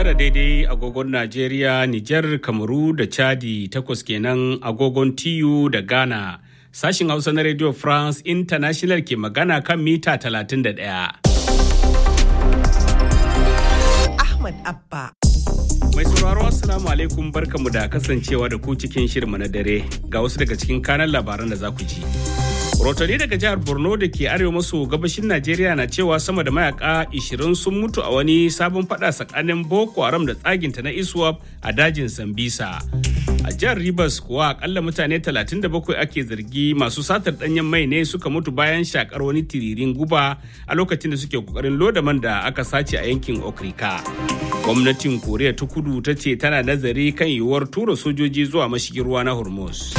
tara daidai agogon Najeriya, Nijar, Kamaru da Chadi takwas kenan agogon TU da Ghana. Sashin Hausa na Radio France International ke magana kan mita 31. Ahmad Abba. Mai sauraro Assalamu alaikum barkamu da kasancewa da ku cikin shirma na dare ga wasu daga cikin kanan labaran da za ku ji. Rotani daga jihar Borno da ke arewa maso gabashin Najeriya na cewa sama da mayaka 20 sun mutu a wani sabon fada tsakanin Boko Haram da tsaginta na ISWAP a dajin Sambisa. A jihar Rivers kuwa akalla mutane 37 ake zargi masu satar danyen mai ne suka mutu bayan shakar wani tiririn guba a lokacin da suke kokarin loda man da aka sace a yankin Okrika. Gwamnatin Koriya ta kudu ta ce tana nazari kan yiwuwar tura sojoji zuwa mashigin ruwa na Hormuz.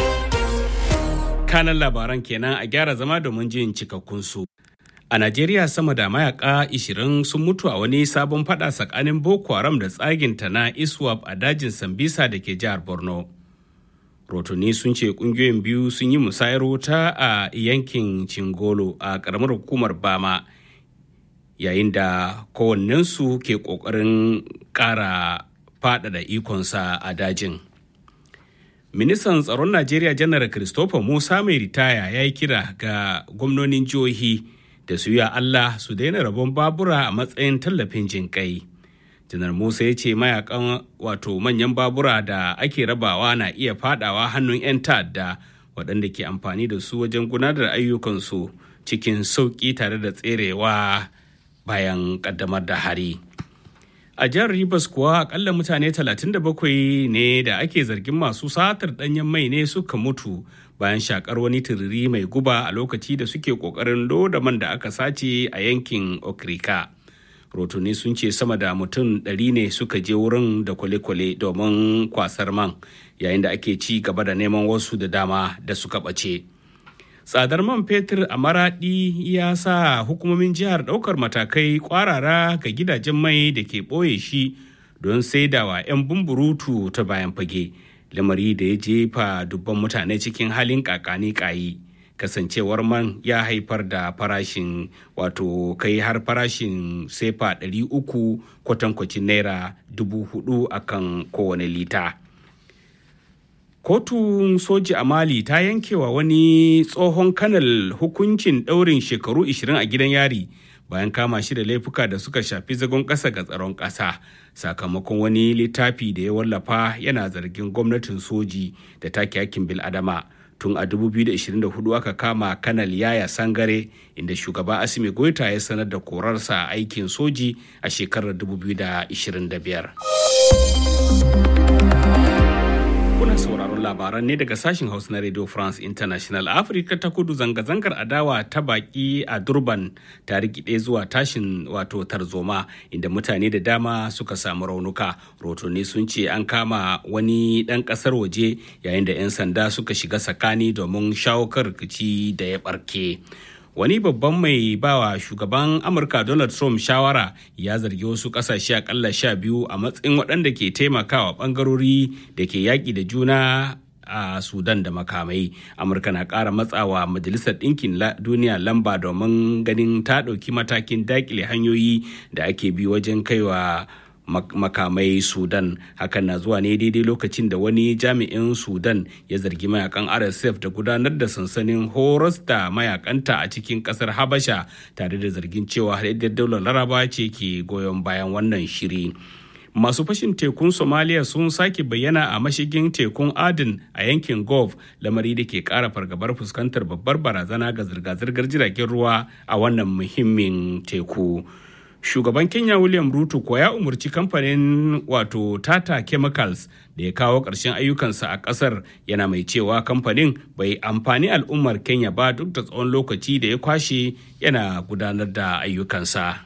kanan labaran kenan a gyara zama domin jin cikakkun su. A Najeriya sama da mayaka 20 sun mutu a wani sabon fada tsakanin Boko Haram da tsaginta na ISWAP a dajin Sambisa da ke jihar Borno. Rotuni sun ce kungiyoyin biyu sun yi musayar wuta a yankin Cingolo a karamar hukumar Bama yayin da kowannensu ke ƙoƙarin ƙara faɗaɗa ikonsa a dajin. ministan tsaron najeriya janar christopher musa mai ritaya ya yi kira ga gwamnonin jihohi da su yi allah su daina rabon babura a matsayin tallafin jinƙai janar musa ya ce mayakan wato manyan babura da ake rabawa na iya fadawa hannun 'yan ta'adda waɗanda ke amfani da su wajen gudanar ayyukansu cikin sauƙi tare da tserewa bayan ƙaddamar da hari. a jihar Rivers kuwa akalla mutane 37 ne da ake zargin masu satar danyen mai ne suka mutu bayan shakar wani turiri mai guba a lokaci da suke kokarin loda man da aka sace a yankin okrika rotuni sun ce sama da mutum 100 ne suka je wurin da kwale-kwale domin kwasar man yayin da ake ci gaba da neman wasu da dama da suka ɓace. tsadar man fetur a maradi ya sa hukumomin jihar ɗaukar matakai kwarara ga gidajen mai da ke ɓoye shi don saidawa 'yan bumburutu ta bayan fage lamari da ya jefa dubban mutane cikin halin kakani kayi kasancewar man ya haifar da farashin wato kai har farashin sefa 300 kwatankwacin naira 4,000 akan kowane lita. kotun soji a mali ta yankewa wani tsohon kanal hukuncin ɗaurin shekaru 20 a gidan yari bayan kama shi da laifuka da suka shafi zagon ƙasa ga tsaron ƙasa sakamakon wani littafi da ya wallafa yana zargin gwamnatin soji da take hakkin bil'adama tun a 2024 aka kama kanal yaya sangare inda shugaba asimi goita ya sanar da korarsa aikin soji a shekarar 2025 kuna sauraron labaran ne daga sashen hausa na radio france international afirka ta kudu zanga-zangar adawa ta baki a durban ta rikide zuwa tashin wato tarzoma inda mutane da dama suka samu raunuka rotoni sun ce an kama wani dan kasar waje yayin da 'yan sanda suka shiga tsakani domin shawo kan rikici da ya barke wani babban mai bawa shugaban amurka donald trump shawara ya zargi wasu kasashe akalla sha biyu a matsayin waɗanda ke taimakawa ɓangarori da ke yaƙi da juna a sudan da makamai amurka na ƙara matsawa majalisar ɗinkin duniya lamba domin ganin ta ɗauki matakin daƙile hanyoyi da ake bi wajen kaiwa makamai sudan hakan na zuwa ne daidai lokacin da wani jami'in sudan ya zargi mayakan rsf da gudanar da sansanin horas da mayakanta a cikin kasar habasha tare da zargin cewa haɗaɗɗiyar daular laraba ce ke goyon bayan wannan shiri masu fashin tekun somaliya sun sake bayyana a mashigin tekun adin a yankin gulf lamari da ke kara fargabar fuskantar babbar barazana ga zirga-zirgar jiragen ruwa a wannan muhimmin teku shugaban kenya william ruto ko ya umarci kamfanin wato tata chemicals da ya kawo ƙarshen ayyukansa a ƙasar yana mai cewa kamfanin bai amfani al'ummar kenya ba duk da tsawon lokaci da ya kwashe yana gudanar da ayyukansa